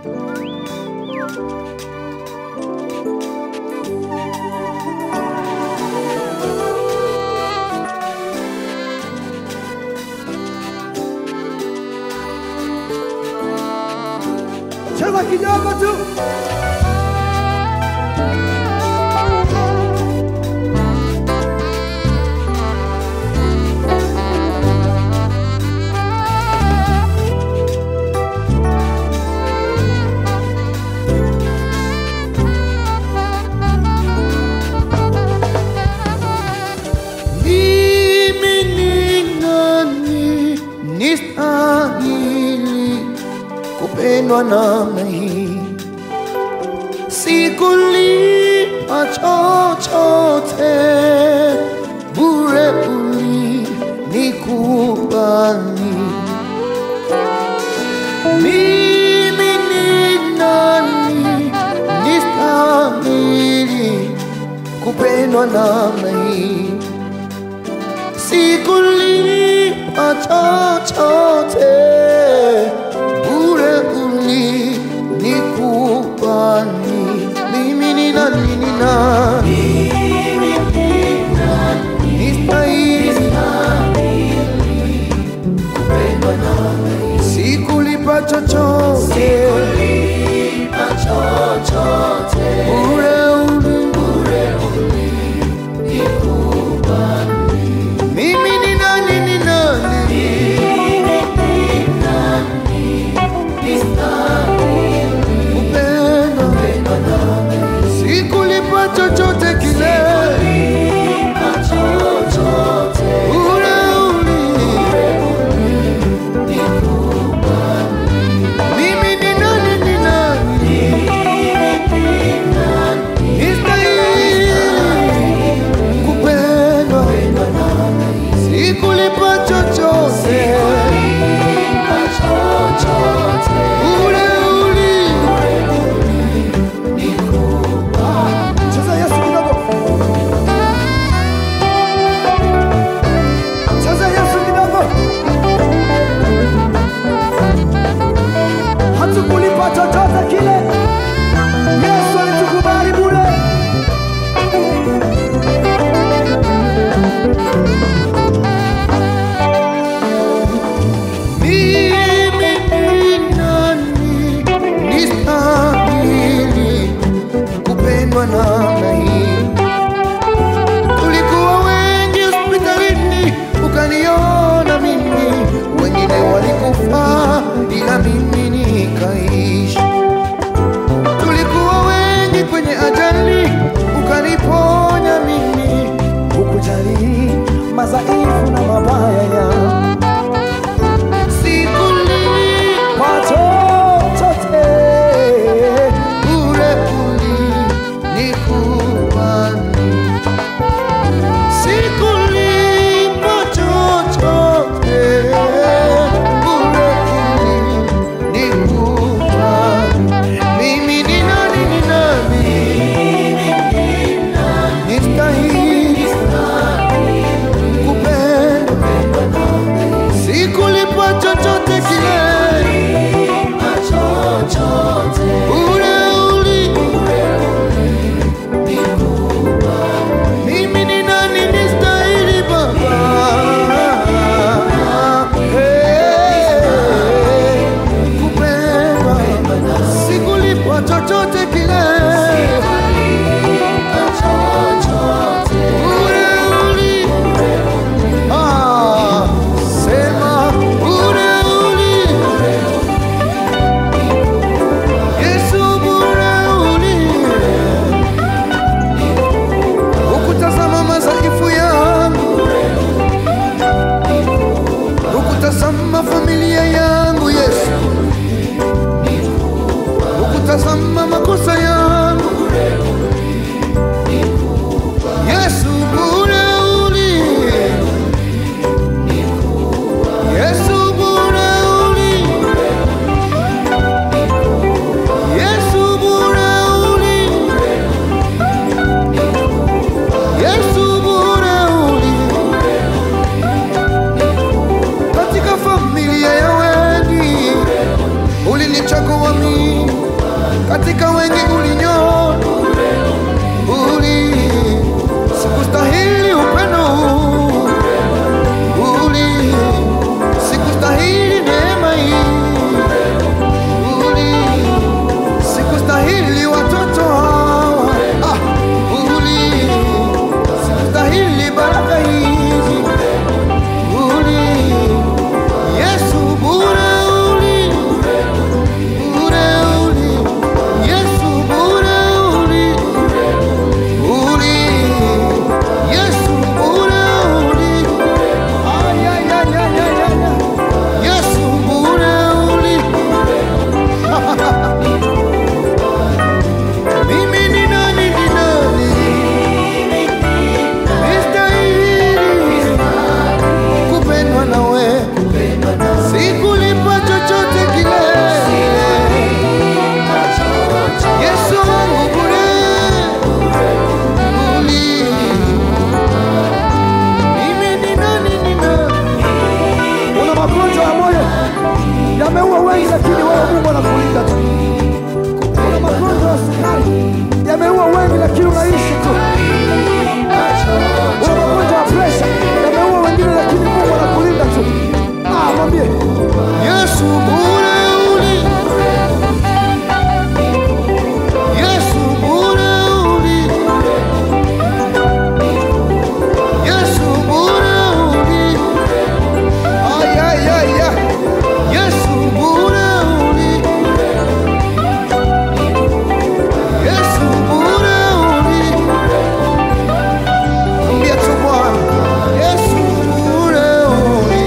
cheza kidogo tu. Mimi ni nani nistahili kupendwa namna hii? Sikulipa chochote, bure ulinikubali. Mimi ni nani nistahili kupendwa namna hii? sikulipa chochote, bure ulinikubali. Mimi ni nani? Ni nani? Nistahili sikulipa chochote, bure ulinikubali. Mimi ni nani? Ni nani? Kupendwa. Sikulipa chochote kile, bure uli. Mimi ni nani? Ni nani? Nistahili kupendwa sikulipa chochote ule uli Cheza Yesu kidogo. Cheza Yesu kidogo. Hatukulipa chochote kile. Yesu alitukubali bure. mimi ni nani nistahili kupendwa namna hii tulikuwa wengi hospitalini ukaniona mimi wengine walikufa ila mimi nikaishi katika wengi ulinyoa uli sikustahili upendo huu uli sikustahili neema hii uli sikustahili watoto hawa ah, uli sikustahili baraka hizi uli Yesu bure uli bure uli Yesu bure uli uli Yesu bure uli ay ay ay ay ay ay Yesu bure uli mimi ni nani ni nani nistahili kupendwa na wewe sikulipa chochote kile Yesu wangu bure uli mimi ni nani ni nani Una magonjwa ya moyo yameua wengi, lakini wewe Mungu anakulinda tu. Una magonjwa ya sukari yameua wengi, lakini unaishi tu. Una magonjwa ya presha yameua wengine, lakini Mungu anakulinda tu. Ah, mwambie Yesu bure uli Yesu bure uli Yesu bure uli Ay ay ay ay Yesu bure uli Yesu bure uli Ambia tu Bwana Yesu bure uli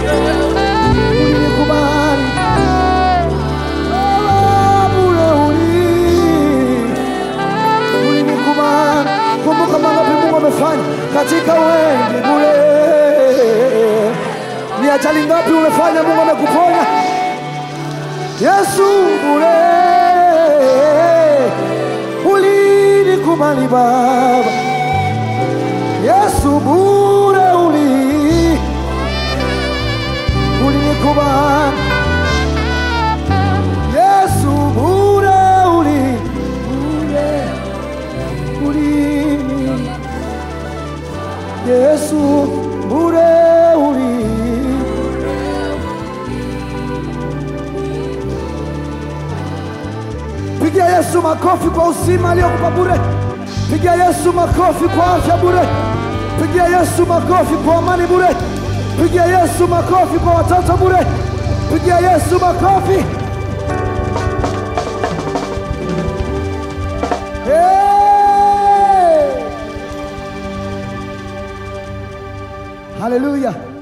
ulinikubali Ah, bure uli- ulinikubali. Kumbuka mangapi Mungu amefanya katika wengi bure. Ni ajali ngapi umefanya Mungu amekuponya? Yesu bure ulinikubali Baba. Yesu bure uli ulinikubali Yesu bure uli bure uli Yesu bure uli Pigia Yesu makofi kwa uzima aliyokupa bure. Pigia Yesu makofi kwa afya bure. Pigia Yesu makofi kwa amani bure. Pigia Yesu makofi kwa watoto bure. Pigia Yesu makofi. Hey! Haleluya.